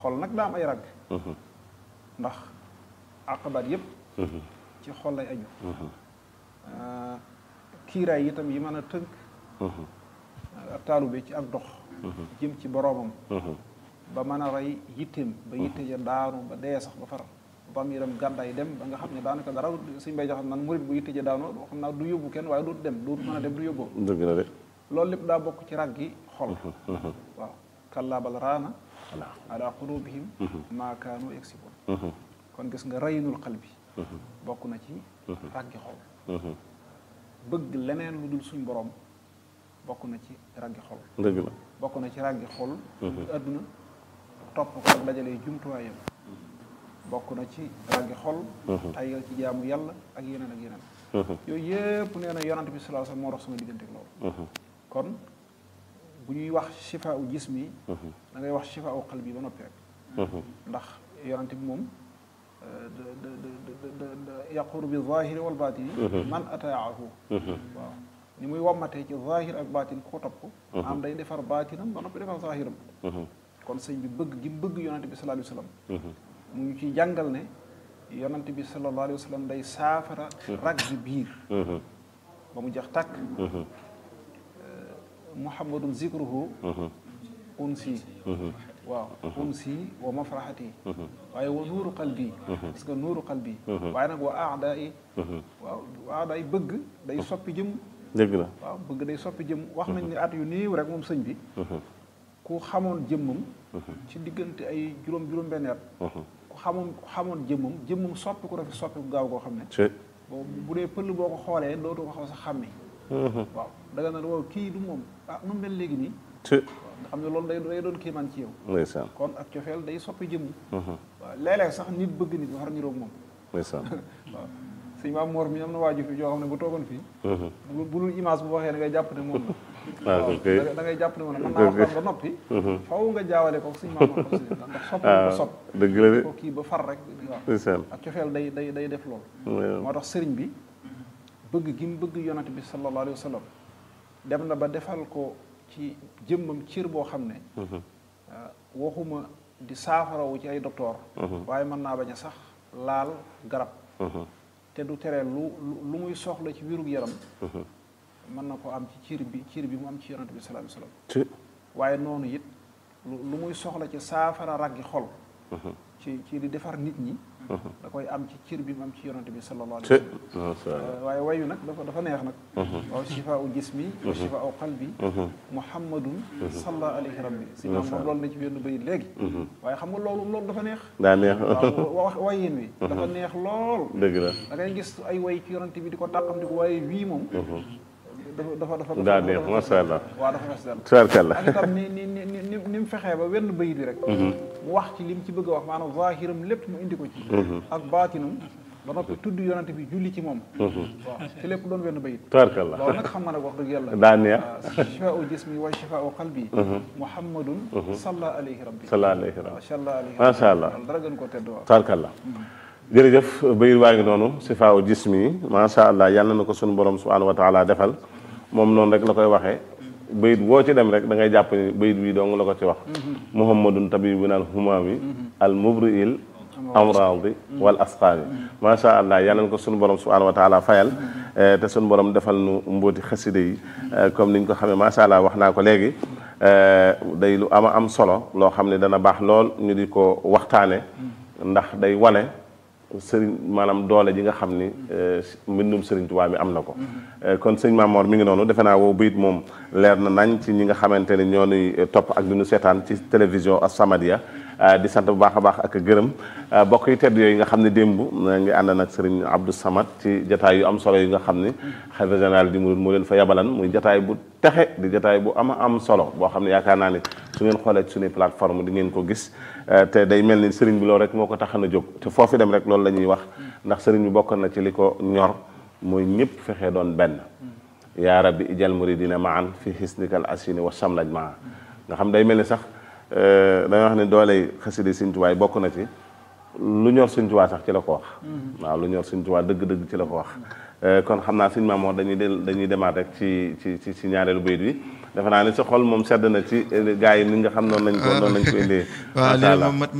xol nag daa am ay ràgg ndax àqabaat yépp ci xol lay aju kiiraay itam yi mën a tënk taalube ci ak dox jëm ci boroomam ba mën a rey yitteem ba yitte ja daanu ba dee sax ba far ba mu yaram gàddaay dem ba nga xam ne daanaka dara suñ bay jaxam man murit bu yitte ja daanu xam naa du yóbbu kenn waaye du dem du mën a dem du yóbboo dëgg la de loolu lépp daa bokk ci ràggi xol waaw kallaa bal raana ala qulubihim maa kaanu yaksibuun kon gis nga raynul xal bi bokk na ci ràggi xol bëgg leneen lu dul suñ borom bokk na ci ràggi xol dëgg la bokk na ci ràggi xol adduna topp ko ak dajalee jumtuwaayam bokk na ci ràggi xol tayal ci jaamu yàlla ak yeneen ak yeneen yooyu yëpp nee na yonante bi sallallahu alayhi wasallam moo dox sama diggante ak loolu kon bu ñuy wax shifaa u jismi da ngay wax shifaa u qalbi ba noppi rek ndax yonante bi moom yaquru bi zahiri wal batini man ataahu waaw ni muy wammatee ci zahir ak batin ko topp am day defar batinam ba noppi defar zahiram kon sëñ bi bëgg gi bëgg yonante bi sallallahu alayhi wasallam mu ngi ciy jàngal ne yonante bi sallallahu alayhi wasallam day saafara rag bi biir ba mu jeex tàkk muhammadun zikruhu unsi waaw unsi wa mafraxati waaye wa nuuru qalbi parce que nuuru qalbi waaye nag wa aada yi waaw wa aada yi bëgg day soppi jëm dëgg la waaw bëgg day soppi jëm wax nañ ne at yu néew rek moom sëñ bi ku xamoon jëmmam ci diggante ay juróom juróom benn at ku xamoon ku xamoon jëmmam jëmmam soppi ko dafa soppi ku gaaw koo xam ne bu dee pël boo ko xoolee dootu ko xaw sa xàmmi waaw da nga ne waaw kii du moom ah nu mel léegi nii nga xam ne loolu day day doon kiimaan ci yow ndeysaan kon ak cofeel day soppi jëmm waaw léeg-léeg sax nit bëgg nit ba far niroog moom ndeysaan waaw sëñ maam Mor mi am na waaju fi joo xam ne bu toogoon fii bu dul image bu waxee da ngay jàpp ne moom la waaw waaw da ngay jàpp ne moom la mën naa waxtaan ba noppi faw nga jaawale ko sëñ maam Mor ndax sopp ko sopp dëgg la de ko kii ba far rek waaw ndeysaan ak cofeel day day day def loolu moo tax sëriñ bi bëgg gi mu bëgg yonent bi sallallahu alayhi wa sallam dem na ba defal ko ci jëmmam cër boo xam ne waxuma di saafarawu ci ay docteur waaye mën naa bañ a sax laal garab te du tere lu lu muy soxla ci wérug yaram mën na ko am ci cër bi cër bi mu am ci yonent bi sallallahu alayhi wa sallam waaye noonu it lu muy soxla ci saafara raggi xol ci ci di defar nit ñi da koy am ci cër bi mu am ci yonante bi sallallahu alayhi wa sallam waaye wayu nag dafa dafa neex nag waaw shifaau jismi wa shifaau qalbi muhammadun salla alayhi rabbi si maam moom loolu na ci benn bayit léegi waaye xam nga loolu loolu dafa neex daa neex waaw wax wayin wi dafa neex lool dëgg la da ngay gis ay way ci yonante bi di ko tàqam di ko waaye wii moom dafa dafa dafa daa neex masha Allah waaw dafa fes dal tubaarkalla ak itam ni ni ni ni ni mu fexee ba wenn bayit bi rek mu wax ci li mu ci bëgg a wax maanaam zahiram lépp mu indi ko ci ak baatinam ba noppi tudd yonante bi julli ci moom waaw te lépp doon wenn bayit tubaarkalla loolu nag xam nga nag wax dëgg yàlla daa neex shifaau jismi wa shifaau qalbi muhammadun salla alayhi rabbi salla alayhi rabbi salla alayhi masha Allah dara gën koo tedd waaw tubaarkalla jërëjëf bayit waa ngi noonu sifaaw jismi masha Allah yàlla na ko sunu borom subhanahu wa taala defal moom noonu rek la koy waxee bayit boo ci dem rek da ngay jàpp ni bayit bii dong la ko ci wax muhammadun tabibun al humami al mubriil amradi wal asqaami macha allah yal na ko sunu borom subhanahu wa taala fayal te sunu borom defal nu mbóoti xaside yi comme niñ ko xamee macha allah wax naa ko léegi day lu ama am solo loo xam ne dana baax lool ñu di ko waxtaane ndax day wane sëriñ maanaam doole ji nga xam ni mbindum sëriñ Tuubaa mi am na ko kon sëñ Mamor mi ngi noonu defe naa wow bayit moom leer na nañ ci ñi nga xamante ni ñoo nuy topp ak di ñu seetaan ci télévision As-Samadiyya di sant bu baax a baax ak gërëm bokk yi tedd yooyu nga xam ne démb ngi ànd nag sëriñ Abdou Samad ci jataay yu am solo yi nga xam ni xalifa général di murid moo leen fa yabalan muy jataay bu texe di jataay bu ama am solo boo xam ne yaakaar naa ni su ngeen xoolee ci suñuy plateforme di ngeen ko gis te day mel ni sëriñ bi loolu rek moo ko taxan a jóg te foofu dem rek loolu la ñuy wax ndax sëriñ bi bokk na ci li ko ñor mooy ñëpp fexee doon benn yaa rabbi ijal muridina maan fi hisnikal asini wa samlaj maa nga xam day mel ni sax dañoo wax ne dooley xasida Sëriñ Tuubaa bokk na ci lu ñor Sëñ Tuubaa sax ci la ko wax waaw lu ñor Sëñ Tuubaa dëgg-dëgg ci la ko wax kon xam naa Sëñ Mamoor dañuy del dañuy demaat rek ci ci ci ci ñaareelu bayit bi defe naa ni sa xol moom sedd na ci gaa yi ni nga xam noonu lañ ko noonu lañ ko indee waaw macha allah lii moom mat